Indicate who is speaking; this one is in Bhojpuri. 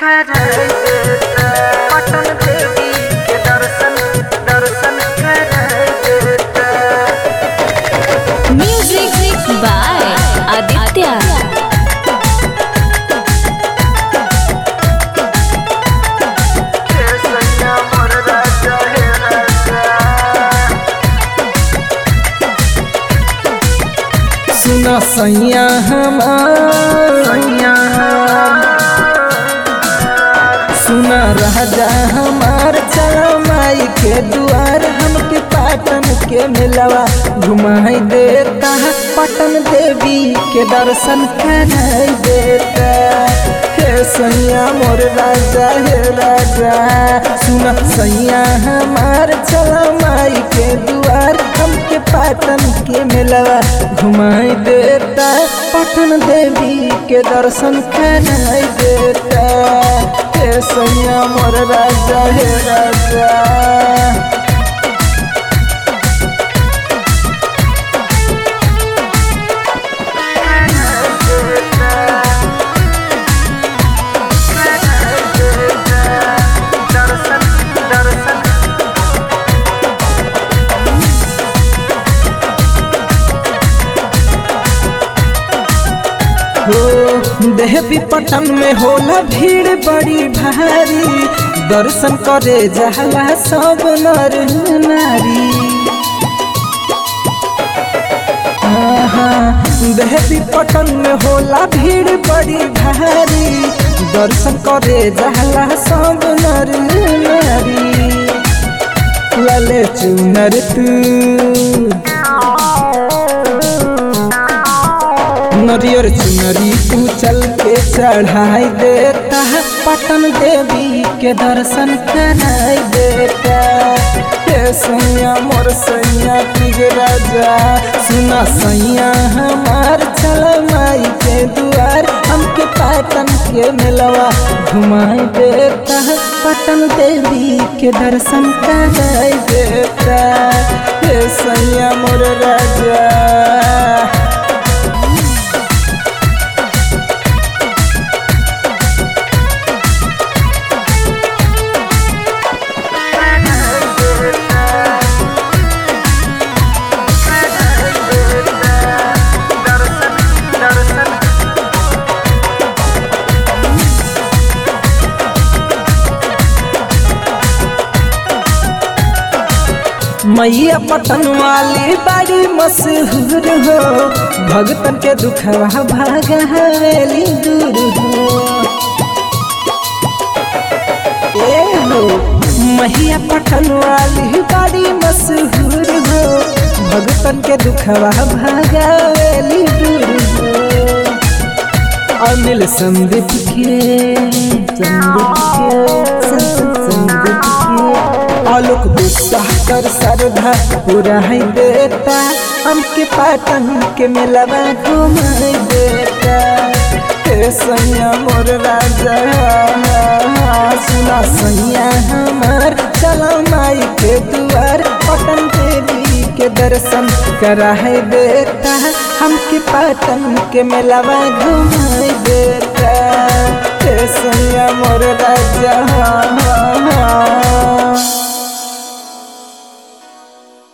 Speaker 1: कराई देता पटन देवी के दर्शन दर्शन कराई देता
Speaker 2: Music by Aditya.
Speaker 1: हे सैया मोर राजा हे राजा
Speaker 3: सुना सैया हमार
Speaker 1: सैया
Speaker 3: सुना राजा हमार चला माई के दुआर हमके पाटन के मिलवा घुमाई देता पटन देवी के दर्शन कराई देता हे सैया मोर राजा हे राजा सुना सैया हमार चला माई के दुआर हमके पाटन के मिलवा घुमाई देता पटन देवी के दर्शन कराई देता हे सैया मोर राजा हे राजा
Speaker 1: दर्शन दर्शन
Speaker 3: हो देवी पटन में होला भीड़ बड़ी भारी दर्शन करे जाला सब नर नारी आहा, देवी पटन में होला भीड़ बड़ी भारी दर्शन करे जाला सब नर नारी लले चुनर तू नरियर चुनरी तू चल के चढ़ाई देता है पटन देवी के दर्शन कराई देता हे सैया मोर सैया पिग राजा सुना सैया हमार चल माई के दुआर हमके पटन के मिलवा घुमाई देता है पटन देवी के दर्शन कराई देता हे सैया मोर राजा
Speaker 1: दर्शन दर्शन
Speaker 3: मैया पटन वाली बड़ी मशहूर हो भगतन के दुखवा भागा हवेली दूर हो ए हो मैया पटन वाली बड़ी मशहूर हो भगतन के दुखवा भागा हवेली दूर हो अनिल संदीप के संदीप के संदीप संदीप के आलोक दुस्साह कर श्रद्धा पूरा है देता हमके पाटन के मिलवा घुमाई देता हे सैया मोर राजा सुना सैया हमार चला माई के दुआर पटन देवी के दर्शन कराई देता हमके पाटन के मिलवा घुमाई देता हे सैया मोर राजा